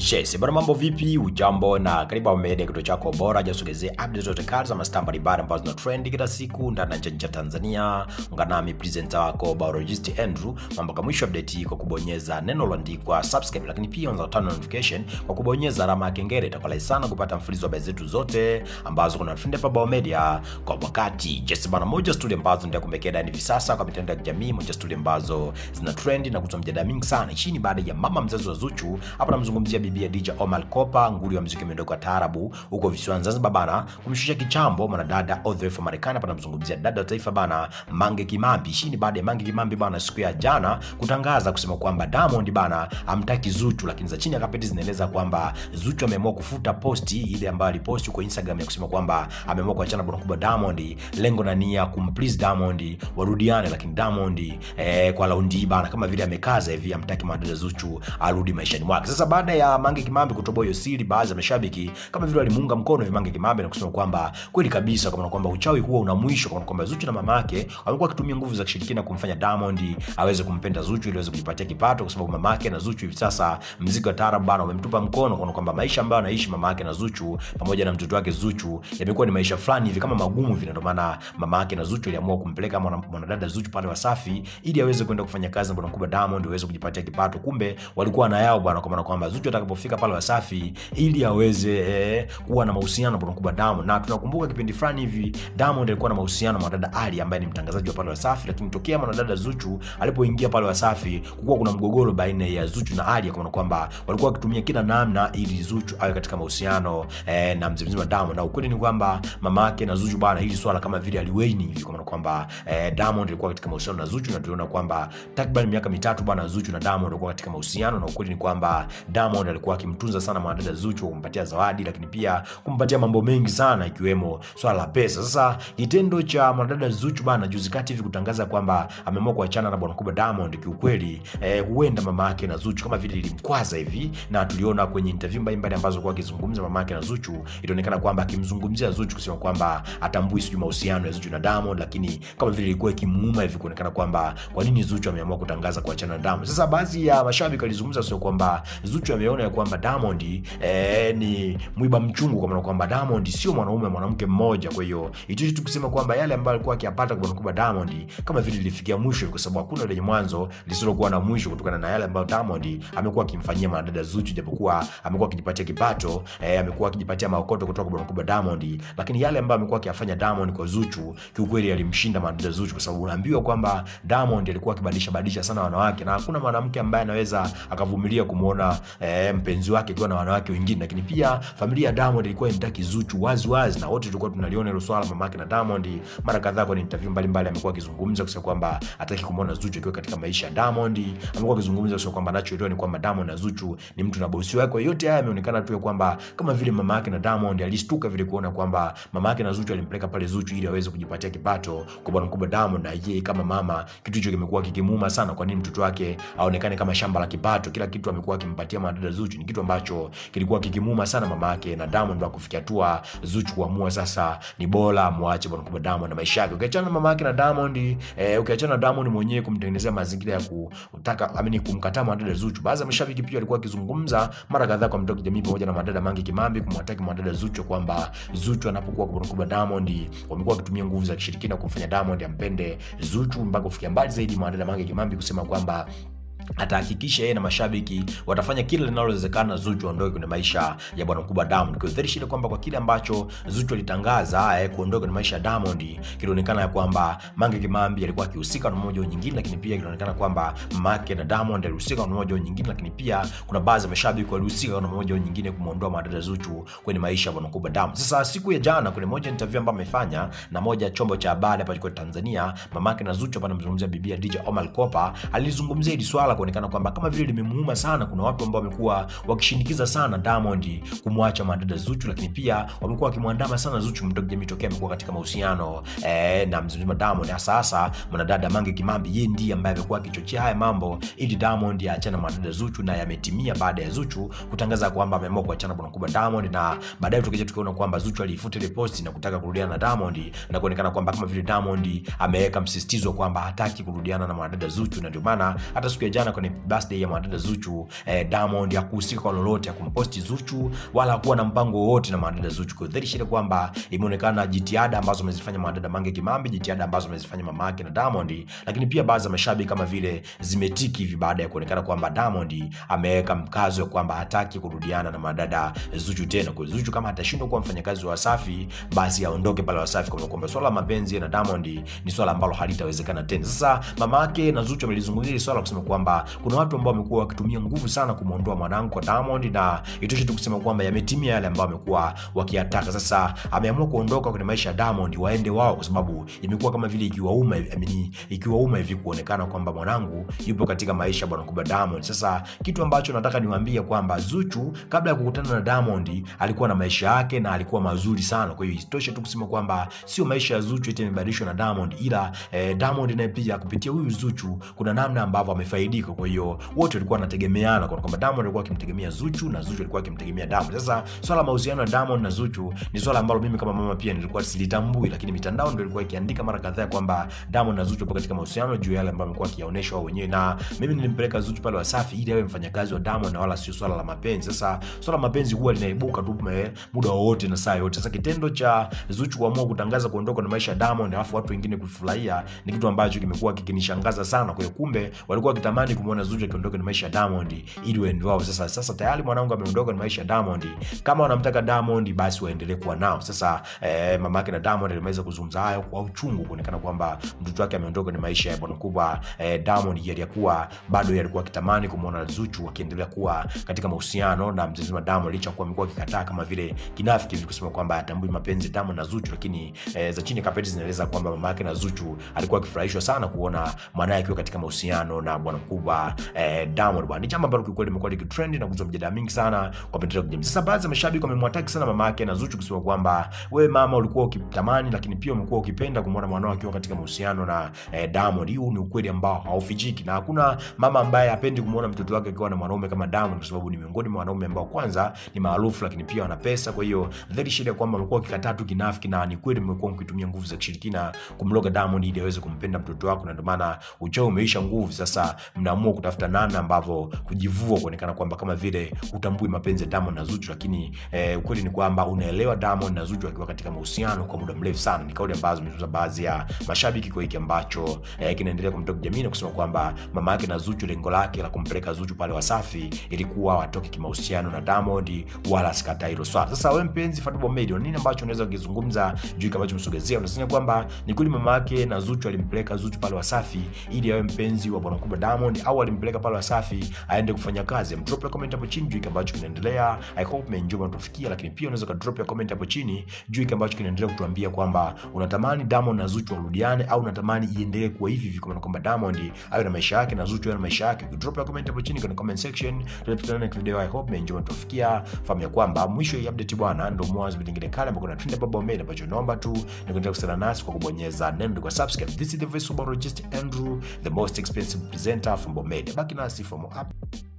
Yes, bwana mambo vipi? Ujambo na karibu Hapa Media, kituo chako bora jasogezee update zote kali za mastaa mbalimbali ambazo zina trend kila siku ndani na nje ya nchi ya Tanzania. Ungana nami presenter wako biologist Andrew mpaka mwisho update hii kwa kubonyeza neno lililoandikwa subscribe, lakini pia unaweza turn on notification kwa kubonyeza alama ya kengele. Itakuwa rahisi sana kupata mfululizo wa habari zetu zote ambazo kuna trend hapa Bao Media kwa wakati. Yes, bwana moja studio ambazo ndio kumekea ndani hivi sasa kwa mitandao ya kijamii, moja studio ambazo zina trend na kutoa mjadala mingi sana chini baada ya mama mzazi wa Zuchu hapa namzungumzia bibi ya DJ Omar Kopa, nguli wa muziki miondoko ya taarabu huko visiwani Zanzibar bana, kumshusha kichambo mwanadada all the way from Marekani. Hapa namzungumzia dada wa taifa bana, Mange Kimambi. Hii ni baada ya Mange Kimambi bana siku ya jana kutangaza kusema kwamba Diamond bana amtaki Zuchu, lakini za chini ya kapeti zinaeleza kwamba Zuchu ameamua kufuta posti ile ambayo aliposti kwa Instagram ya kusema kwamba ameamua kuachana bwana kubwa Diamond, lengo na nia kumplease Diamond warudiane, lakini Diamond eh, kwa laundi hii bana kama vile amekaza hivi amtaki mwanadada Zuchu arudi maishani mwake. Sasa baada ya Mange Kimambi kutoboa hiyo siri, baadhi ya mashabiki kama vile walimuunga mkono hivi Mange Kimambi na kusema kwamba kweli kabisa, kwa maana kwamba uchawi huo una mwisho, kwa maana kwamba Zuchu na mama yake wamekuwa wakitumia nguvu za kishirikina kumfanya Diamond aweze kumpenda Zuchu ili aweze kujipatia kipato, kwa sababu mama yake na Zuchu hivi sasa mziki wa taarab bana umemtupa mkono, kwa maana kwamba maisha ambayo anaishi mama yake na Zuchu pamoja na mtoto wake Zuchu yamekuwa ni maisha fulani hivi kama magumu vile. Ndio maana mama yake na Zuchu aliamua kumpeleka mwana- mwanadada Zuchu pale Wasafi ili aweze kwenda kufanya kazi na bwana mkubwa Diamond aweze kujipatia kipato. Kumbe walikuwa na yao bwana, kwa maana kwamba Zuchu atakapofika pale Wasafi ili aweze eh, kuwa na mahusiano na bwana mkubwa Diamond. Na tunakumbuka kipindi fulani hivi Diamond alikuwa na mahusiano na mwanadada Ali ambaye ni mtangazaji wa pale Wasafi, lakini tokea mwanadada Zuchu alipoingia pale Wasafi kulikuwa kuna mgogoro baina ya Zuchu na Ali, kwa maana kwamba walikuwa wakitumia kila namna ili Zuchu awe katika mahusiano eh, na mzee mzima Diamond. Na ukweli ni kwamba mama yake na Zuchu bwana, hili swala kama vile aliwaini hivi, kwa maana kwamba eh, Diamond alikuwa katika mahusiano na Zuchu, na tuliona kwamba takriban miaka mitatu bwana, Zuchu na Diamond walikuwa katika mahusiano, na ukweli ni kwamba Diamond alikuwa akimtunza sana mwanadada Zuchu, kumpatia zawadi, lakini pia kumpatia mambo mengi sana, ikiwemo swala la pesa. Sasa kitendo cha mwanadada Zuchu bana juzi kati hivi kutangaza kwamba ameamua kuachana na bwana mkubwa Diamond, kiukweli eh, huenda mama yake na Zuchu kama vile ilimkwaza hivi, na tuliona kwenye interview mbalimbali ambazo alikuwa akizungumza mama yake na Zuchu, ilionekana kwamba akimzungumzia Zuchu kusema kwamba atambui sijui mahusiano ya Zuchu na Diamond, lakini kama vile ilikuwa ikimuuma hivi kuonekana kwamba kwa nini Zuchu ameamua kutangaza kuachana na Diamond. Sasa baadhi ya mashabiki walizungumza sio kwamba Zuchu ameona ya kwamba Diamond eh, ni mwiba mchungu, kwa maana kwamba Diamond sio mwanaume mwanamke mmoja. Kwa hiyo itoshi tu kusema kwamba yale ambayo alikuwa akiyapata kwa mkubwa Diamond kama vile lilifikia mwisho, kwa sababu hakuna lenye mwanzo lisilokuwa na mwisho, kutokana na yale ambayo Diamond amekuwa akimfanyia mwanadada Zuchu, japokuwa amekuwa akijipatia kipato eh, amekuwa akijipatia maokoto kutoka kwa mkubwa Diamond, lakini yale ambayo amekuwa akiyafanya Diamond kwa Zuchu kiukweli alimshinda mwanadada Zuchu, kwa sababu unaambiwa kwamba Diamond alikuwa akibadilisha badilisha sana wanawake, na hakuna mwanamke ambaye anaweza akavumilia kumuona eh, mpenzi wake akiwa na wanawake wengine. Lakini pia familia ya Diamond ilikuwa imtaki Zuchu wazi wazi, na wote tulikuwa tunaliona hilo swala. Mamake na Diamond mara kadhaa kwenye interview mbalimbali amekuwa akizungumza kusema kwamba hataki kumuona Zuchu akiwa katika maisha ya Diamond. Amekuwa akizungumza kusema kwamba anachoelewa ni kwamba Diamond na Zuchu ni mtu na bosi wake. Kwa hiyo yote haya yameonekana tu ya kwamba kama vile mama yake na Diamond alishtuka vile kuona kwamba mama yake na Zuchu alimpeleka pale Zuchu ili aweze kujipatia kipato kwa bwana mkubwa Diamond, na yeye kama mama kitu hicho kimekuwa kikimuuma sana. Kwa nini mtoto wake aonekane kama shamba la kipato? Kila kitu amekuwa akimpatia mwanadada Zuchu, ni kitu ambacho kilikuwa kikimuuma sana mama yake na Diamond, mpaka kufikia hatua Zuchu kuamua sasa ni bora muache bwana mkubwa Diamond na maisha yake. Ukiachana na mama yake na Diamond eh, ukiachana na Diamond mwenyewe kumtengenezea mazingira ya kutaka amini kumkataa mwanadada Zuchu, baadhi ya mashabiki pia walikuwa wakizungumza mara kadhaa kwa mtandao wa kijamii pamoja na mwanadada Mange Kimambi kumwataki mwanadada Zuchu kwamba Zuchu anapokuwa kwa bwana mkubwa Diamond wamekuwa wakitumia nguvu za kishirikina kumfanya Diamond ampende Zuchu mpaka kufikia mbali zaidi mwanadada Mange Kimambi kusema kwamba atahakikisha yeye na mashabiki watafanya kila linalowezekana Zuchu aondoke kwenye maisha ya bwana mkubwa Diamond. Kwa hiyo ile kwamba kwa kile ambacho Zuchu alitangaza eh, kuondoka kwenye maisha ya Diamond, kilionekana ya kwamba Mange Kimambi alikuwa akihusika na mmoja au nyingine, lakini pia kilionekana kwamba mamake na Diamond alihusika na mmoja au nyingine, lakini pia kuna baadhi ya mashabiki walihusika na mmoja au nyingine kumuondoa mwanadada Zuchu kwenye maisha ya bwana mkubwa Diamond. Sasa siku ya jana kwenye moja interview ambayo amefanya na moja chombo cha habari hapa kwa Tanzania, mamake na Zuchu hapa anamzungumzia bibi DJ Omar Kopa, alizungumzia hili swala kuonekana kwamba kama vile limemuuma sana. Kuna watu ambao wamekuwa wakishinikiza sana Diamond kumwacha mwanadada Zuchu, lakini pia wamekuwa wakimwandama sana Zuchu mdogo jamii tokea amekuwa katika mahusiano eh, na mzima Diamond, hasa hasa mwanadada Mange Kimambi. Yeye ndiye ambaye amekuwa akichochea haya mambo ili Diamond aachane na mwanadada Zuchu, na yametimia baada ya Zuchu kutangaza kwamba ameamua kuachana bwana mkubwa Diamond, na baadaye tukija tukiona kwamba Zuchu aliifuta ile post na kutaka kurudiana na Diamond na kuonekana kwamba kama vile Diamond ameweka msisitizo kwamba hataki kurudiana na mwanadada Zuchu, na ndio maana hata siku ya jana kwenye birthday ya mwanadada Zuchu eh, Diamond hakuhusika kwa lolote, hakumposti Zuchu wala hakuwa na mpango wowote na mwanadada Zuchu. Kwa hiyo shida kwamba imeonekana jitihada ambazo amezifanya mwanadada Mange Kimambi, jitihada ambazo amezifanya mama yake na Diamond, lakini pia baadhi ya mashabiki kama vile zimetiki hivi baada ya kuonekana kwamba Diamond ameweka mkazo kwamba hataki kurudiana na mwanadada Zuchu tena. Kwa hiyo Zuchu kama atashindwa kuwa mfanyakazi wa Wasafi, basi aondoke pale Wasafi, kwa kwamba swala la mapenzi na Diamond ni swala ambalo halitawezekana tena. Sasa mama yake na Zuchu amelizungumzia hili swala kusema kwamba kuna watu ambao wamekuwa wakitumia nguvu sana kumwondoa mwanangu kwa Diamond, na itoshe tu kusema kwamba yametimia yale ambayo wamekuwa wakiyataka. Sasa ameamua kuondoka kwenye maisha ya Diamond, waende wao, kwa sababu imekuwa kama vile ikiwauma I ikiwauma hivi kuonekana kwamba mwanangu yupo katika maisha bwana kubwa Diamond. Sasa kitu ambacho nataka niwaambie kwamba Zuchu kabla ya kukutana na Diamond alikuwa na maisha yake na alikuwa mazuri sana. Kwa hiyo isitoshe tu kusema kwamba sio maisha ya Zuchu eti yamebadilishwa na Diamond, ila eh, Diamond naye pia kupitia huyu Zuchu kuna namna ambavyo amefaidika. Kwa hiyo wote walikuwa wanategemeana kwa kwamba Diamond alikuwa akimtegemea Zuchu na Zuchu alikuwa akimtegemea Diamond. Sasa swala la mahusiano ya Diamond na Zuchu ni swala ambalo mimi kama mama pia nilikuwa silitambui, lakini mitandao ndio ilikuwa ikiandika mara kadhaa kwamba Diamond na Zuchu wapo katika mahusiano juu ya yale ambayo amekuwa akiyaonesha wao wenyewe, na mimi nilimpeleka Zuchu pale Wasafi ili awe mfanyakazi wa Diamond na wala sio swala la mapenzi. Sasa swala la mapenzi huwa linaibuka tu muda wowote na saa yote. Sasa kitendo cha Zuchu kuamua kutangaza kuondoka na maisha ya Diamond alafu watu wengine kufurahia ni kitu ambacho kimekuwa kikinishangaza sana. Kwa hiyo kumbe walikuwa wakitamani kumuona Zuchu akiondoka na maisha ya Diamond ili waende wao. Sasa sasa tayari mwanangu ameondoka na maisha ya Diamond, kama wanamtaka Diamond basi waendelee kuwa nao. Sasa eh, mama yake na Diamond alimaliza kuzungumza hayo kwa uchungu, kuonekana kwamba mtoto wake ameondoka na maisha ya bwana kubwa eh, Diamond, yalikuwa bado yalikuwa akitamani kumuona Zuchu akiendelea kuwa katika mahusiano na mzee wa Diamond, licha kuwa amekuwa akikataa kama vile kinafiki hivi kusema kwamba hatambui mapenzi ya Diamond na Zuchu, lakini eh, za chini kapeti zinaeleza kwamba mama yake na Zuchu alikuwa akifurahishwa sana kuona mwanae akiwa katika mahusiano na bwana mkubwa eh, Diamond bwana. Ni jambo ambalo kiukweli limekuwa likitrend na kuzua mjadala mingi sana kwa mitandao ya kijamii. Sasa baadhi ya mashabiki wamemwataki sana mama yake na Zuchu kusema kwamba wewe mama ulikuwa ukitamani, lakini pia umekuwa ukipenda kumwona mwanao akiwa katika mahusiano na eh, Diamond. Huu ni ukweli ambao haufichiki, na hakuna mama ambaye hapendi kumwona mtoto wake akiwa na mwanaume kama Diamond, kwa sababu ni miongoni mwa wanaume ambao kwanza ni maarufu, lakini pia wana pesa. Kwa hiyo dhahiri shida kwamba mlikuwa ukikataa tu kinafiki, na ni kweli mmekuwa mkitumia nguvu za kishirikina kumloga Diamond ili aweze kumpenda mtoto wako, na ndio maana uchao umeisha nguvu. Sasa mnaamua kutafuta namna ambavyo kujivua, kuonekana kwamba kama vile utambui mapenzi ya Diamond na Zuchu, lakini eh, ukweli ni kwamba unaelewa Diamond na Zuchu wakiwa katika mahusiano kwa muda mrefu sana. Ni kauli ambazo zimezungumza baadhi ya mashabiki kwa hiki ambacho eh, kinaendelea kumtoka jamii na kusema kwamba mama yake na Zuchu lengo lake la kumpeleka Zuchu pale Wasafi ilikuwa watoke kimahusiano na Diamond, wala asikata hilo swala. Sasa wewe mpenzi Fatboy Media, nini ambacho unaweza kukizungumza juu kama msogezea? Unasema kwamba ni kweli mama yake na Zuchu alimpeleka Zuchu pale Wasafi ili awe mpenzi wa bwana mkubwa Diamond, au alimpeleka pale Wasafi aende kufanya kazi? Drop ya comment hapo chini juu kile ambacho kinaendelea. I hope mmeenjoy mtufikia, lakini pia unaweza ka drop ya comment hapo chini juu kile ambacho kinaendelea, kutuambia kwamba unatamani Diamond na Zuchu warudiane au unatamani iendelee kuwa hivi hivi, kwa kwamba Diamond awe na maisha yake na Zuchu awe na maisha yake. Drop ya comment hapo chini kwenye comment section, tutakutana next video. I hope mmeenjoy mtufikia. Fahamu ya kwamba mwisho ya update bwana ndio mwanzo vingine kale ambako kuna trend Baba Media, ambacho naomba tu ni kuendelea kusana nasi kwa kubonyeza neno kwa subscribe. This is the voice of Andrew, the most expensive presenter from Bomedia. Baki nasi for more up